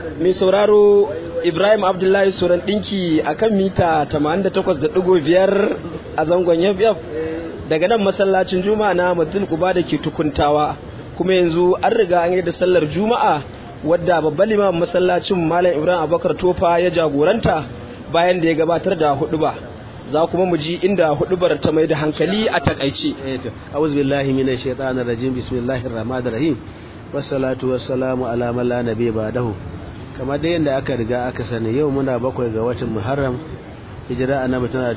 mai sauraro Ibrahim Abdullahi Suran ɗinki a kan mita 88.5 a zangon yafyaf daga nan masallacin Juma'a na Madul Kuba da ke tukuntawa kuma yanzu an riga an yi da sallar Juma'a wadda babban liman masallacin Malam Ibrahim Abubakar Tofa ya jagoranta bayan da ya gabatar da huduba za kuma mu ji inda hudubar ta mai da hankali a takaice. A'udhu billahi minash shaitanir rajim bismillahir rahmanir rahim wassalatu wassalamu ala man la nabiyya ba'dahu kamar da yadda aka riga aka sani yau muna bakwai ga watan muharram hijira annabi tana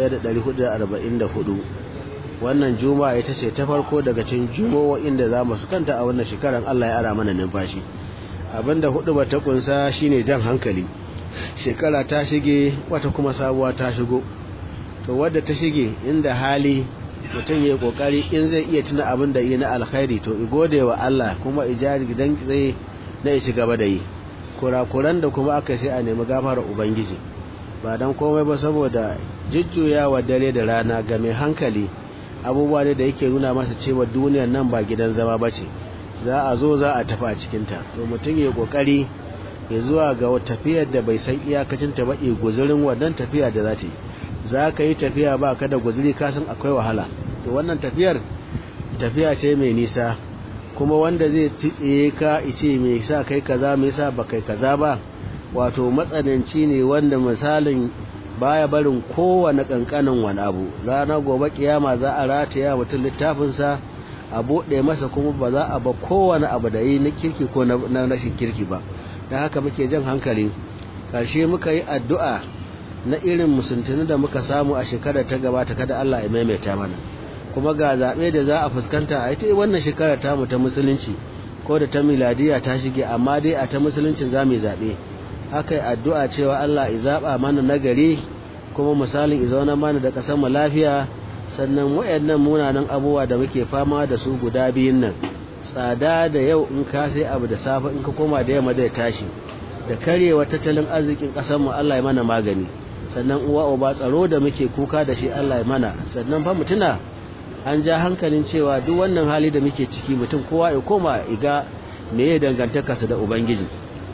1444 wannan juma'a ita ce ta farko daga cikin juma'o'in da za mu kanta a wannan shekarar Allah ya ara mana numfashi abinda hudu ba ta kunsa shine jan hankali shekara ta shige wata kuma sabuwa ta shigo to wadda ta shige inda hali mutum ya kokari in zai iya tuna abin da yi na alkhairi to i gode wa Allah kuma ijari gidan tsaye na ya ci gaba da yi kurakuran da kuma aka sai a nemi gafara ubangiji ba dan komai ba saboda jujjuyawa dare da rana ga mai hankali abubuwa ne da yake nuna masa cewa duniyar nan ba gidan zama ba ce za a zo za a tafi a cikinta to mutum ya kokari ya zuwa ga tafiyar da bai san iyakacinta ba i guzurin wannan tafiya da za ta yi za ka yi tafiya ba ka da guzuri kasan akwai wahala to wannan tafiyar tafiya ce mai nisa kuma wanda zai tsitsiye ka ice mai sa kai kaza mai sa ba kai kaza ba wato matsananci ne wanda misalin baya barin kowane kankanin wani abu ranar gobe kiyama za a rataya mutum littafinsa a buɗe masa kuma ba za a ba kowane abu da yi na kirki ko na rashin kirki ba don haka muke jan hankali ƙarshe muka yi addu'a na irin musuntuni da muka samu a shekarar ta gabata kada Allah ya maimaita mana kuma ga zaɓe da za a fuskanta a ita wannan shekarar tamu ta musulunci ko da ta miladiya ta shige amma dai a ta musuluncin za mu zaɓe haka addu'a cewa Allah ya zaɓa mana nagari kuma misalin ya zauna mana da ƙasar mu lafiya sannan wayannan munanan abubuwa da muke fama da su guda biyun nan tsada da yau in ka sai abu da safe in ka koma da yamma zai tashi da karyewa tattalin arzikin ƙasar mu Allah ya mana magani sannan uwa uba tsaro da muke kuka da shi Allah ya mana sannan fa mutuna an ja hankalin cewa duk wannan hali da muke ciki mutum kowa ya koma iga me ya dangantaka su da ubangiji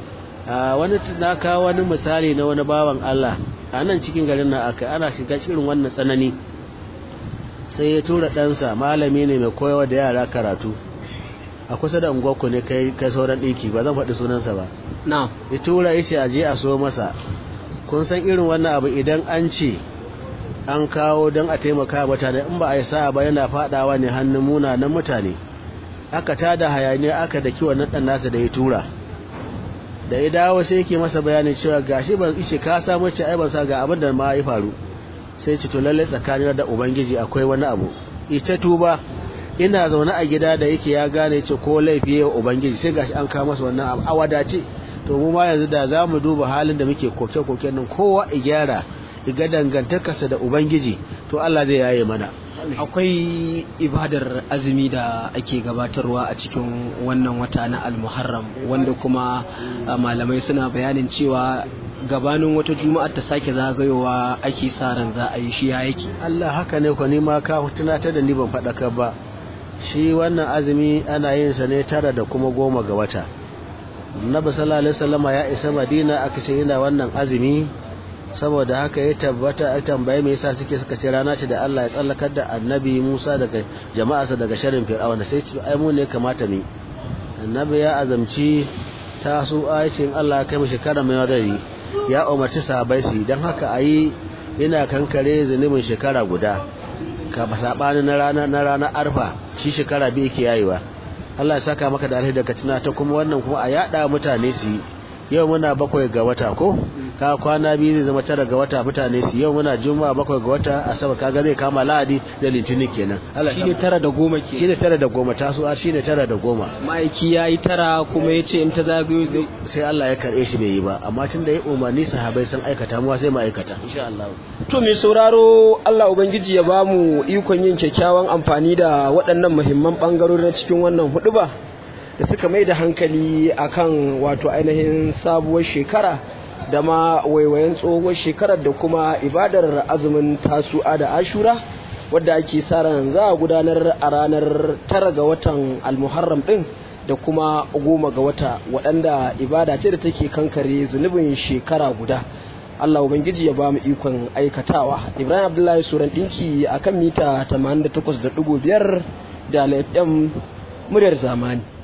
a wani na kawo wani misali na wani bawan Allah a nan cikin garin nan aka ana shiga irin wannan tsanani sai ya tura ɗansa malami ne mai koyawa da yara karatu a kusa da unguwarku ne kai kai sauran ɗinki ba zan faɗi sunansa ba na ya tura ishe a je a so masa kun san irin wannan abu idan an ce an kawo don a taimaka mutane in ba a yi sa'a ba yana fadawa ne hannun munanan mutane aka tada hayaniya aka da kiwon nan nasa da ya tura da ya dawo sai yake masa bayanin cewa gashi ban ishe ka samu ce ai ban sa ga abin da ma ya faru sai ce to lalle tsakanin da ubangiji akwai wani abu ita tuba ina zaune a gida da yake ya gane ce ko laifi ya ubangiji sai gashi an kawo masa wannan abu a wadace to mu ma yanzu da za mu duba halin da muke koke-koke nan kowa i gyara iga dangantakarsa da ubangiji to Allah zai yaye mana akwai ibadar azumi da ake gabatarwa a cikin wannan wata na almuharram wanda kuma malamai suna bayanin cewa gabanin wata juma'a ta sake zagayowa ake sa ran za a yi shi ya yake Allah haka ne ko ni ma ka tunatar da ni ban faɗaka ba shi wannan azumi ana yin sa ne tara da kuma goma ga wata annabi sallallahu alaihi wasallama ya isa madina aka ce yana wannan azumi saboda haka ya tabbata ya tambaye me yasa suke suka ce rana ce da Allah ya tsallakar da annabi Musa daga jama'arsa daga sharrin fir'auna sai ce ai mu ne kamata mu annabi ya azamci ta su ayatin Allah ya kai mu shekara mai wadari ya umarci sahabbai su dan haka ayi yana kankare zunubin shekara guda ka sabani na rana na rana arfa shi shekara biyu yake yayiwa Allah ya saka maka da alheri daga tuna ta kuma wannan kuma a yada mutane su yau muna bakwai ga wata ko ka kwana biyu zai zama tara ga wata mutane su yau muna juma'a bakwai ga wata asabar kaga zai kama lahadi da litinin kenan Allah shine tara da goma ke shine tara da goma taso a shine tara da goma ma'aiki yayi tara kuma yace in ta zagayo zai sai Allah ya karbe shi bai yi ba amma tun da ya umarni sahabbai sun aikata mu sai mu aikata insha Allah to mai sauraro Allah ubangiji ya bamu ikon yin kyakkyawan amfani da waɗannan muhimman bangarori na cikin wannan huduba da suka mai da hankali akan wato ainihin sabuwar shekara da ma waiwayen tsohuwar shekarar da kuma ibadar azumin tasu'a da ashura wadda ake sa ran za a gudanar a ranar tara ga watan almuharram din da kuma goma ga wata waɗanda ibada ce da take kankare zunubin shekara guda Allah Ubangiji ya ba mu ikon aikatawa Ibrahim Abdullahi Suran ɗinki a kan mita 88.5 da FM muryar zamani